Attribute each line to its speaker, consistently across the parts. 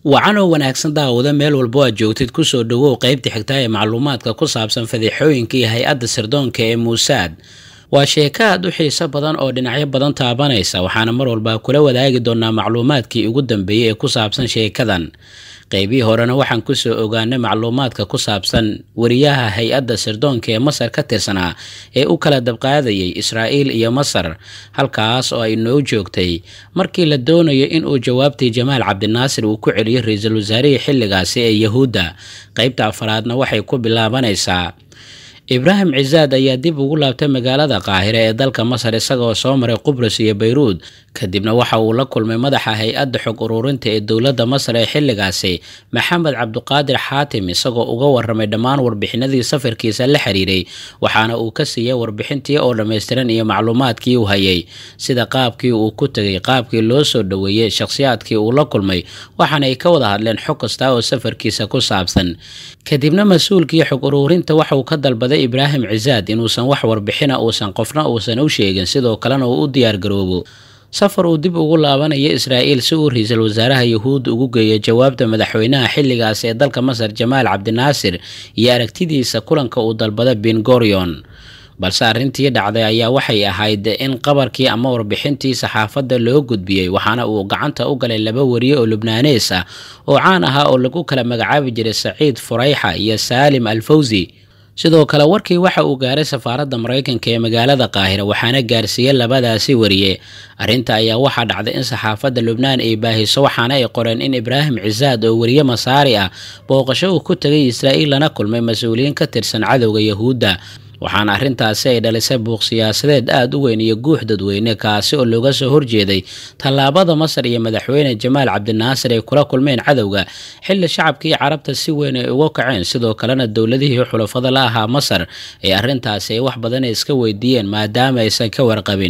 Speaker 1: wacanoo wanaagsan daawada meel walbo aad joogtid kusoo dhowow qaybta xigtaa ee macluumaadka ku saabsan fadiixooyinka iyo hay-adda sirdoonka ee muusaad waa sheeko aad u xiiso badan oo dhinacyo badan taabanaysa waxaana mar walba kula wadaagi doonaa macluumaadkii ugu dambeeyey ee ku saabsan sheekadan qaybihii horena waxaan kusoo ogaanay macluumaadka ku saabsan wariyaha hay-adda sirdoonka ee masar ka tirsanaa ee u kala dabqaadayay israa'iil iyo masar halkaas oo ay noo joogtay markii la doonayo inuu jawaabtii jamaal cabdinaasir uu ku celiyo ra-iisul wasaarihii xilligaasi ee yahuudda qaybta afaraadna waxay ku bilaabanaysaa ibraahim cisaad ayaa dib ugu laabtay magaalada qaahire ee dalka masar isagoo soo maray qubrus iyo bayruud kadibna waxa uu la kulmay madaxa hay-adda xog ururinta ee dowladda masar ee xilligaasi maxamed cabduqaadir xaatim isagoo uga waramay dhammaan warbixinadii safarkiisa la xiriiray waxaana uu ka siiyey warbixintii oo dhammaystiran iyo macluumaadkii uu hayay sida qaabkii uu ku tegay qaabkii loo soo dhoweeyey shakhsiyaadkii uu la kulmay waxaana ay ka wada hadleen xog kasta oo safarkiisa ku saabsan kadibna mas-uulkii xog uruurinta waxauu ka dalbaday ibraahim cisaad inuusan wax warbixina uusan qofna uusan u sheegin sidoo kalena uu u diyaargaroobo safar uu dib ugu laabanayo israa'iil si uu ra-iisul wasaaraha yahuudda ugu geeyo jawaabta madaxweynaha xilligaas ee dalka masar jamaal cabdinaasir iyo aragtidiisa kulanka uu dalbada bingorion balse arrintii dhacday ayaa waxay ahayd in qabarkii ama warbixintii saxaafadda loo gudbiyey waxaana uu gacanta u galay laba wariye oo lubnaanees ah oo caan ahaa oo lagu kala magacaabi jiray saciid furayxa iyo saalim alfawsi sidoo kale warkii waxa uu gaaray safaaradda maraykanka ee magaalada qaahira waxaana gaarsiiyey labadaasi wariye arrinta ayaa waxaa dhacday in saxaafadda lubnaan ay baahiso waxaana ay qoreen in ibraahim cisaad oo wariye masaari ah booqasho uu ku tegay israa'iil lana kulmay mas-uuliyiin ka tirsan cadowga yahuudda waxaana arrintaasi ay dhalisay buuq siyaasadeed aada u weyn iyo guux dadweyne kaasi oo looga soo horjeeday tallaabada masar iyo madaxweyne jamaal cabdinaasir ay kula kulmeen cadowga xilli shacabkii carabta si weyn ay uga kaceen sidoo kalena dowladihii xulafada la ahaa masar ee arrintaasi ay wax badan iska weydiiyeen maadaama aysan ka warqabin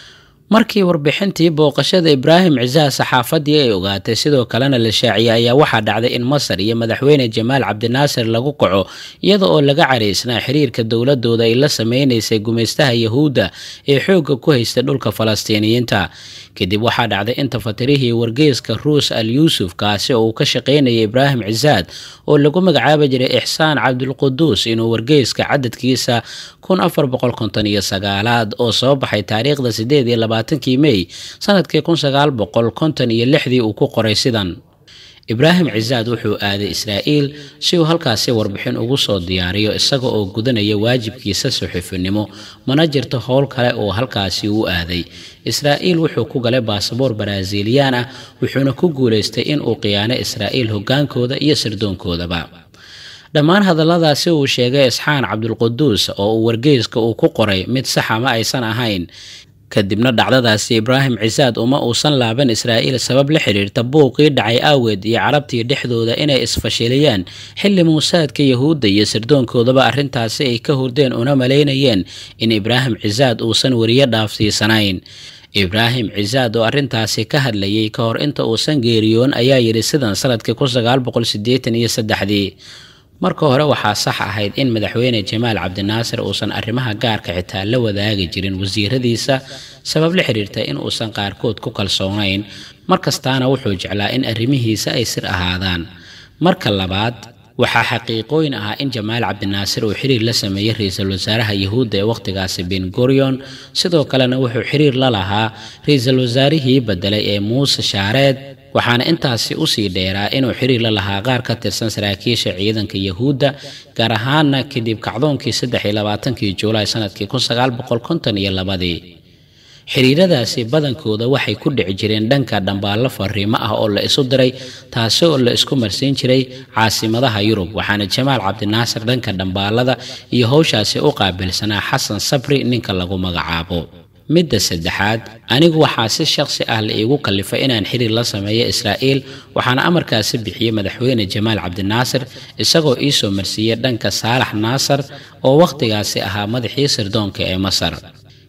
Speaker 1: markii warbixintii booqashada ibraahim cisaad saxaafadii ay ogaatay sidoo kalena la shaaciyay ayaa waxaa dhacday in masar iyo madaxweyne jamaal cabdinaasir lagu kaco iyada oo laga caraysnaa xiriirka dowladooda ay la sameynaysay gumaystaha yahuudda ee xoogga ku haystay dhulka falastiiniyiinta kadib waxaa dhacday in tafatirihii wargeyska ruus al yuusuf kaasi oo uu ka shaqaynayay ibraahim cisaad oo lagu magacaabi jiray ixsaan cabdulquduus inuu wargeyska cadadkiisa kun afar boqol konton iyo sagaalaad oo soo baxay taariikhda sideed iyo labaatankii mey sanadkii kun sagaal boqol konton iyo lixdii uu ku qoray sidan ibraahim cisaad wuxuu aaday israa'iil si uu halkaasi warbixin ugu soo diyaariyo isaga oo gudanaya waajibkiisa suxufinimo mana jirto howl kale oo halkaasi u aaday israa'iil wuxuu ku galay baasaboor baraaziiliyaan ah wuxuuna ku guulaystay in uu khiyaano israa'iil hoggaankooda iyo sirdoonkoodaba dhammaan hadalladaasi uu sheegay isxaan cabdulquduus oo uu wargeyska uu ku qoray mid saxa ma aysan ahayn kadibna dhacdadaasi ibraahim cisaad uma uusan laaban israa'iil sabab la xiriirta buuqii dhacay aaweed iyo carabtii dhexdooda inay isfashiliyaan xilli muusaadka yahuudda iyo sirdoonkoodaba arrintaasi ay ka hurdeen una malaynayeen in ibraahim cisaad uusan weriyo dhaafsiisanayn ibraahim cisaad oo arrintaasi ka hadlayay ka hor inta uusan geeriyoon ayaa yidhi sidan sanadkii kun sagaal boqol sideetan iyo saddexdii marka hore waxaa sax ahayd in madaxweyne jamaal cabdinaasir uusan arrimaha gaarka xitaa la wadaagi jirin wasiiradiisa sabab la xiriirta in uusan qaarkood ku kalsoonayn markastaana wuxuu jeclaa in arrimihiisa ay sir ahaadaan marka labaad waxaa xaqiiqooyin ahaa in jamaal cabdinaasir uu xiriir la sameeyey ra-iisul wasaaraha yahuudda ee wakhtigaasi bengorion sidoo kalena wuxuu xiriir la lahaa ra-iisul wasaarihii bedelay ee muuse shaareed waxaana intaasi usii dheeraa inuu xiriir la lahaa qaar ka tirsan saraakiisha ciidanka yahuudda gaar ahaana kadib kacdoonkii saddex iyo labaatankii juulaay sanadkii kun sagaal boqol konton iyo labadii xiriiradaasi badankooda waxay ku dhici jireen dhanka dhambaallo fariimo ah oo la isu diray taasi oo la isku marsiin jiray caasimadaha yurub waxaana jamaal cabdinaasir dhanka dhambaalada iyo howshaasi u qaabilsanaa xasan sabri ninka lagu magacaabo midda saddexaad anigu waxaa si shaqsi ah la iigu kallifay inaan xiriir la sameeyo israa'iil waxaana amarkaasi bixiyey madaxweyne jamaal cabdinaasir isagoo ii soo marsiiyey dhanka saalax naasar oo wakhtigaasi ahaa madaxii sirdoonka ee masar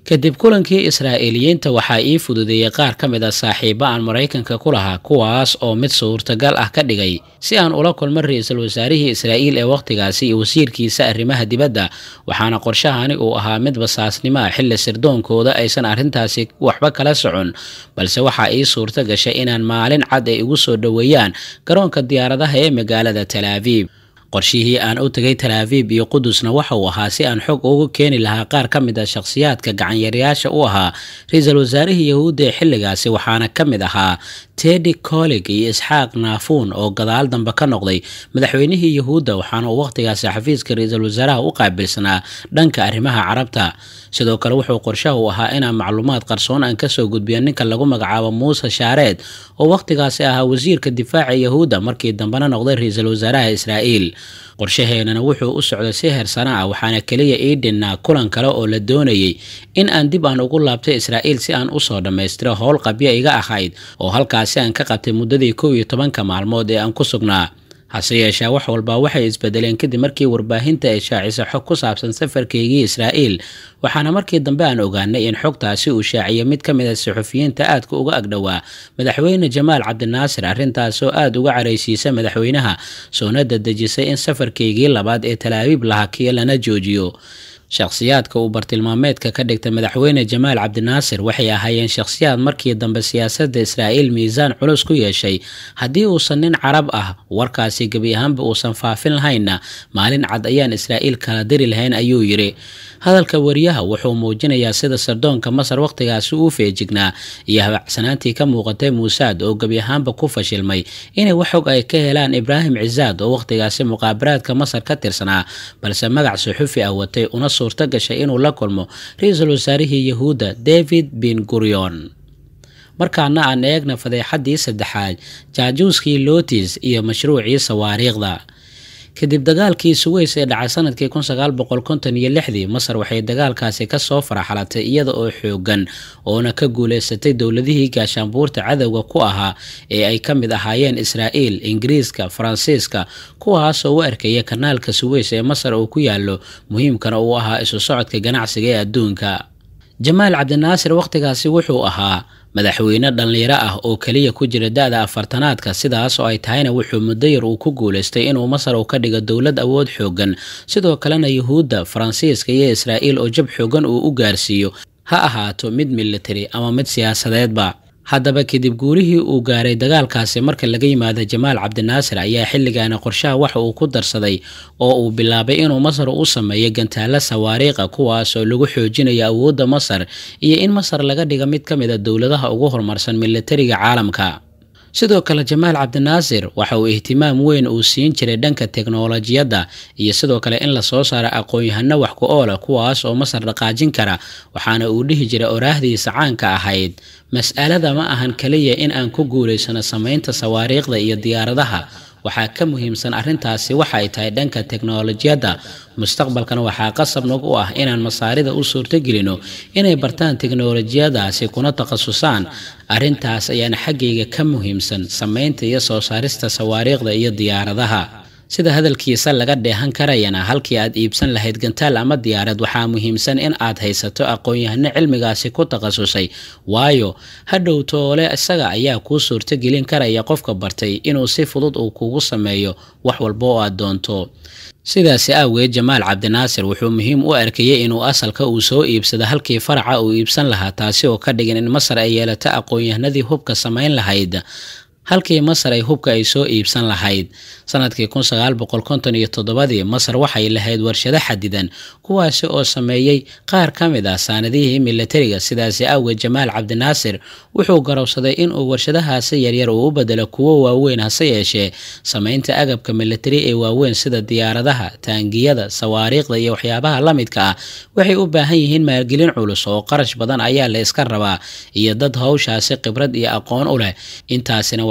Speaker 1: kadib kulankii israa'iiliyiinta waxaa ii fududeeyey qaar ka mid a saaxiibo aan maraykanka ku lahaa kuwaas oo mid suurtagal ah ka dhigay si aan ula kulmo ra-iisul wasaarihii israa'iil ee wakhtigaasi iyo wasiirkiisa arrimaha dibadda waxaana qorshahani uu ahaa mid basaasnimo ah xilli sirdoonkooda aysan arrintaasi waxba kala socon balse waxaa ii suurto gashay inaan maalin cad ay igu soo dhoweeyaan garoonka diyaaradaha ee magaalada talaabiib qorshihii aan u tegay talaabiib iyo qudusna waxa uu ahaa si aan xog ugu keeni lahaa qaar ka mid a shakhsiyaadka gacanyareyaasha u ahaa ra-iisul wasaarihii yahuudda ee xilligaasi waxaana ka mid ahaa tedi colig iyo isxaaq naafuun oo gadaal dambe ka noqday madaxweynihii yahuudda waxaana uu wakhtigaasi xafiiska ra-iisul wasaaraha u qaabilsanaa dhanka arrimaha carabta sidoo kale wuxuu qorshaha u ahaa inaan macluumaad qarsoon aan kasoo gudbiyo ninka lagu magacaabo muuse shaareed oo wakhtigaasi ahaa wasiirka difaaca yahuudda markii dambena noqday ra-iisul wasaaraha israa'iil qorshaheenana wuxuu u socday si heersana ah waxaana keliya ii dhinnaa kulan kale oo la doonayay in aan dib aan ugu laabtay israa'iil si aan usoo dhammaystiro howl qabyo iga ahayd oo halkaasi aan ka qabtay muddadii kow iyo tobanka maalmood ee aan ku sugnaa hase yeeshee wax walba waxay isbedeleen kadib markii warbaahinta ay shaacisa xog ku saabsan safarkaygii israa'iil waxaana markii dambe aan ogaanay in xogtaasi uu shaaciyay mid ka mid a suxufiyiinta aadka uga agdhowaa madaxweyne jamaal cabdinaasir arrintaasoo aada uga caraysiisa madaxweynaha soona dadejisay in safarkaygii labaad ee talaabiib la hakiyo lana joojiyo shakhsiyaadka uu bartilmaameedka ka dhigta madaxweyne jamaal cabdinaasir waxay ahaayeen shakhsiyaad markii dambe siyaasadda israa'iil miisaan culus ku yeeshay haddii uusan nin carab ah warkaasi gebi ahaanba uusan faafin lahaynna maalin cad ayaan israa'iil kala diri lahayn ayuu yidhi hadalka wariyaha wuxuu muujinayaa sida sardoonka masar wakhtigaasi uu feejignaa iyo habacsanaantii ka muuqatay muusaad oo gebi ahaanba ku fashilmay inay wax xog ay ka helaan ibraahim cisaad oo wakhtigaasi muqaabaraadka masar ka tirsanaa balse magac suxufi ah watay una suurto gashay inuu la kulmo ra-iisul wasaarihii yahuudda david bin gurion markaana aan eegna fadeexaddii saddexaad jaajuuskii lotis iyo mashruucii sawaariikhda kadib dagaalkii suweys ee dhacay sanadkii kun sagaal boqol konton iyo lixdii masar waxay dagaalkaasi kasoo faraxalatay iyada oo xoogan oona ka guuleysatay dowladihii gaashaanbuurta cadowga ku ahaa ee ay ka mid ahaayeen israa'iil ingiriiska faransiiska kuwaasoo u arkaya kanaalka suweys ee masar uu ku yaalo muhiimkana uu ahaa isu socodka ganacsiga ee adduunka jamaal cabdinaasir wakhtigaasi wuxuu ahaa madaxweyne dhallinyaro ah oo keliya ku jira da-da afartanaadka sidaas oo ay tahayna wuxuu muddo yar uu ku guulaystay inuu masar uu ka dhigo dowlad awood xoogan sidoo kalena yuhuudda faransiiska iyo israa'iil oo jab xoogan uu u gaarsiiyo ha ahaato mid militari ama mid siyaasadeedba haddaba kadib guulihii uu gaaray dagaalkaasi marka laga yimaado jamaal cabdinaasir ayaa xilligaana qorshaha waxa uu ku darsaday oo uu bilaabay inuu masar u sameeyo gantaalo sawaariikha kuwaasoo lagu xoojinayo awoodda masar iyo in masar laga dhiga mid ka mid a dowladaha ugu horumarsan militariga caalamka sidoo kale jamaal cabdinaasir waxa uu ihtimaam weyn uu siin jiray dhanka teknolojiyadda iyo sidoo kale in lasoo saaro aqoon-yahano wax ku oola kuwaas oo masar dhaqaajin kara waxaana uu dhihi jiray oraahdiisa caanka ahayd mas'alada ma ahan kaliya in aan ku guulaysano samaynta sawaariikhda iyo diyaaradaha waxaa ka muhiimsan arrintaasi waxa ay tahay dhanka teknolojiyadda mustaqbalkana waxaa qasab nog u ah inaan masaarida u suurtogelino inay bartaan teknolojiyadaasi kuna takhasusaan arrintaas ayaana xaggayga ka muhiimsan samaynta iyo soo saarista sawaariikhda iyo diyaaradaha sida hadalkiisa laga dheehan karayana halkii aad iibsan lahayd gantaal ama diyaarad waxaa muhiimsan in aad haysato aqoon-yahano cilmigaasi ku takhasusay waayo hadhow toole isaga ayaa kuu suurtogelin karaya qofka bartay inuu si fudud uu kugu sameeyo wax walba oo aad doonto sidaasi awgeed jamaal cabdinaasir wuxuu muhiim u arkayay inuu asalka uu soo iibsado halkii faraca uu iibsan lahaa taasi oo ka dhigan in masar ay yeelato aqoon-yahanadii hubka samayn lahayd halkii masar ay hubka ay soo iibsan lahayd sanadkii kun sagaal boqol konton iyo toddobadii masar waxay lahayd warshado xadidan kuwaasi oo sameeyey qaar ka mid ah saanadihii militariga sidaasi awgeed jamaal cabdinaasir wuxuu garowsaday inuu warshadahaasi yaryar uu u bedelo kuwo waaweyn hase yeeshee samaynta agabka militari ee waaweyn sida diyaaradaha taangiyada sawaariikhda iyo waxyaabaha la midka ah waxay u baahan yihiin maalgelin culus oo qarash badan ayaa la iska rabaa iyo dad howshaasi khibrad iyo aqoon u leh intaasina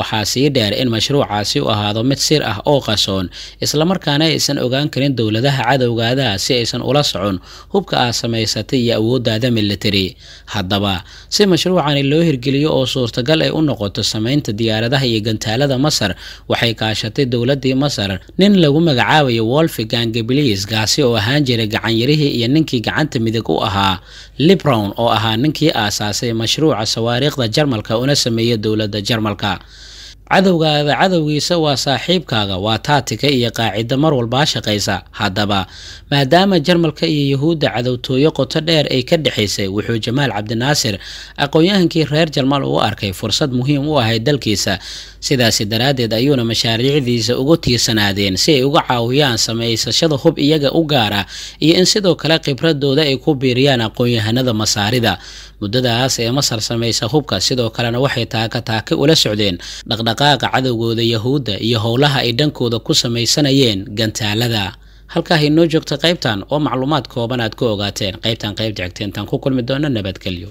Speaker 1: waxaa sii dheer in mashruucaasi u ahaado mid sir ah oo qasoon islamarkaana aysan ogaan karin dowladaha cadowgaadaha si aysan ula socon hubka aad samaysatay iyo awooddaada military haddaba si mashruucani loo hirgeliyo oo suurtagal ay u noqoto samaynta diyaaradaha iyo gantaalada masar waxay kaashatay dowladii masar nin lagu magacaabayo wolfigang gabliis kaasi oo ahaan jiray gacanyarihii iyo ninkii gacanta midig u ahaa librown oo ahaa ninkii aasaasay mashruuca sawaariikhda jarmalka una sameeyey dowladda jarmalka cadowgaada cadowgiisa waa saaxiibkaaga waa taatika iyo qaacida mar walbaa shaqaysa haddaba maadaama jarmalka iyo yahuudda cadowtooyo qoto dheer ay ka dhexaysay wuxuu jamaal cabdinaasir aqoon-yahankii reer jarmal uu arkay fursad muhiim u ahayd dalkiisa sidaasi daraaddeed ayuuna mashaariicdiisa ugu tiirsanaadeen si ay uga caawiyaan samaysashada hub iyaga u gaara iyo in sidoo kale khibradooda ay ku biiriyaan aqoon-yahanada masaarida muddadaas ee masar samaysa hubka sidoo kalena waxay taaka taake ula socdeen dhaqdhaqaaqa cadowgooda yahuudda iyo howlaha ay dhankooda ku samaysanayeen gantaalada halkaa inoo joogta qaybtan oo macluumaad kooban aad ku ogaateen qaybtan qayb jecteentaan ku kulmi doona nabadgelyo